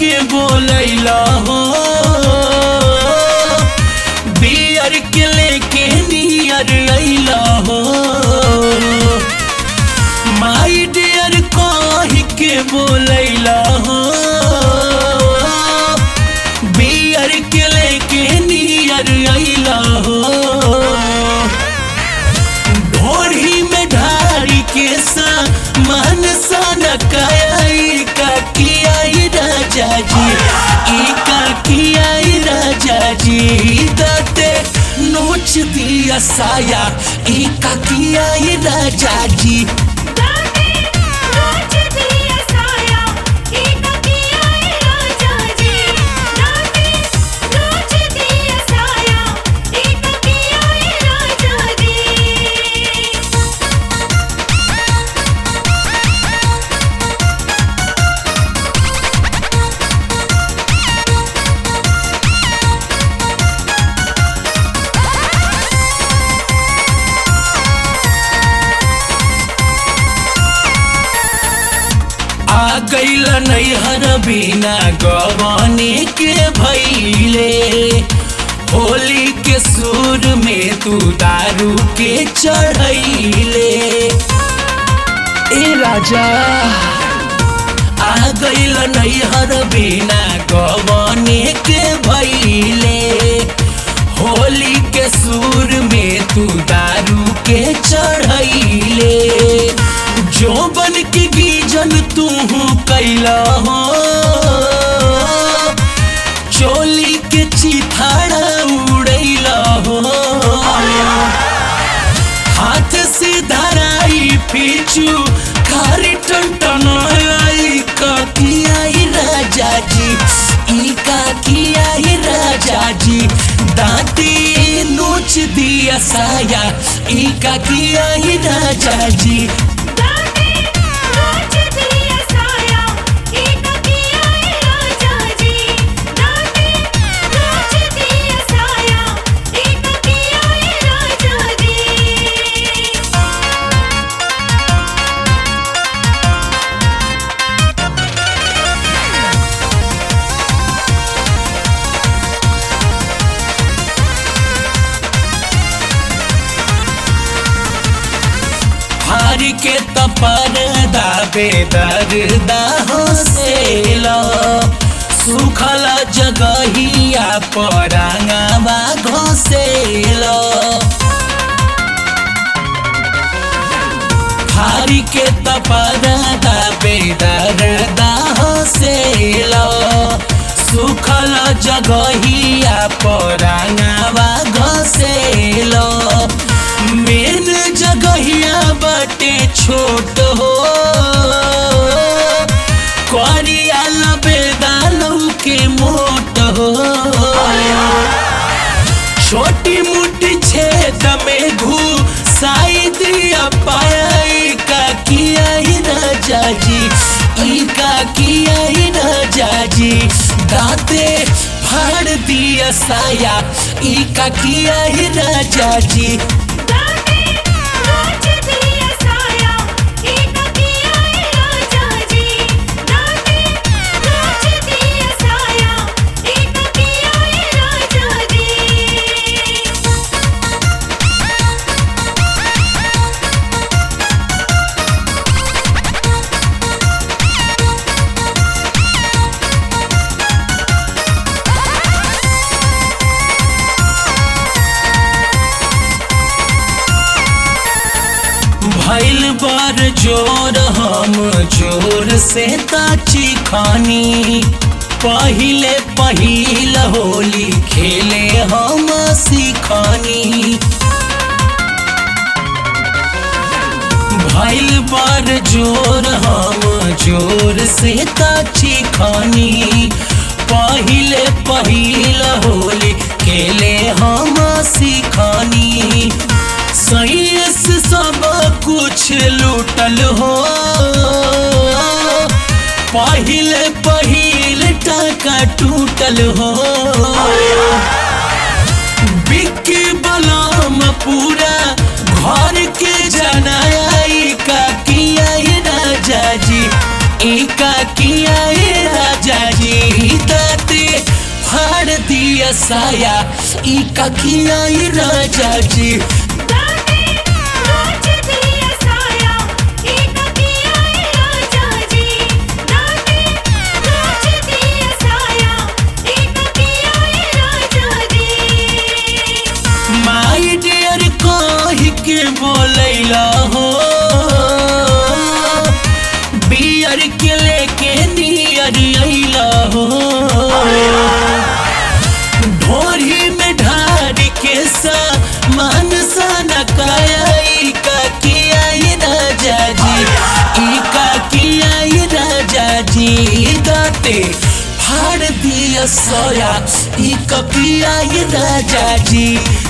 के बोलैला हो बियर के लेके नियर अइला हो माई डियर कह के बोलैला हो बियर के लेके नियर अइला हो ढोरी में ढारी के सा मन सन काई का किया ई राजा जी ई का किया ई राजा जी दते नोच दिया साया ई का किया ई राजा जी दाते नोच दिया साया एक किया है राजा जी दाते नोच दिया साया एक किया है राजा जी आ गईल नैहर बिना गवाने के भैले होली के सुर में तू दारू के चढ़ैले ए राजा आ गईल नैहर बिना गवाने के भैले होली के सुर में तू दारू के चढ़ैले जो बन के गीजन तू कैला हो चोली के चिथाड़ा उड़ैला हो हाथ से धराई पीछू खारी टंटनाई का किया ही राजा जी ई का किया ही राजा जी दांती नोच दिया साया ई का किया ही राजा जी दाते नोच दिया साया एक किया है राजा जी दाते नोच दिया साया एक किया है राजा जी हार के तपर दाबे दर्दा हो सेला सुखल जगहिया परांगवा घोसेला हारी के तपर दाबे दर्दा हो सेला सुखल जगहिया परांगवा घोसेला मेन जगहिया बाटे छोट हो करिया लबेदानू के मोट हो छोटी मोटी छेद में घुसाई दिया पाई का किया ही राजा जी ई का किया ही राजा जी दाते फाड़ दिया साया ई का किया ही राजा जी दाते नोच दिया साया एक किया है राजा जी दाते नोच दिया साया एक किया है राजा जी भैल बार जोर हम जोर से ताची खानी पहिले पहिल होली खेले हम सिखानी भैल बार जोर हम जोर से ताची खानी पहिले पहिल होली खेले हम सिखानी सही से सब कुछ लूटल हो पहिले पहिल टाका टूटल हो बिक्की बलाम पूरा घर के जनाई का किया ये राजा जी ई का किया ये राजा जी दिया साया ई का किया ई राजा जी डाटे रोज दिया साया एक किया राजा जी डाटे रोज दिया साया एक किया राजा जी माई डियर कह के बोलैला हो बियर के लेके नियर अइला हो ढोरी में ढार के सा मान सा न काई का किया ई राजा जी ई का किया ई राजा जी दाते फाड़ दिया सोया ई का किया ई राजा जी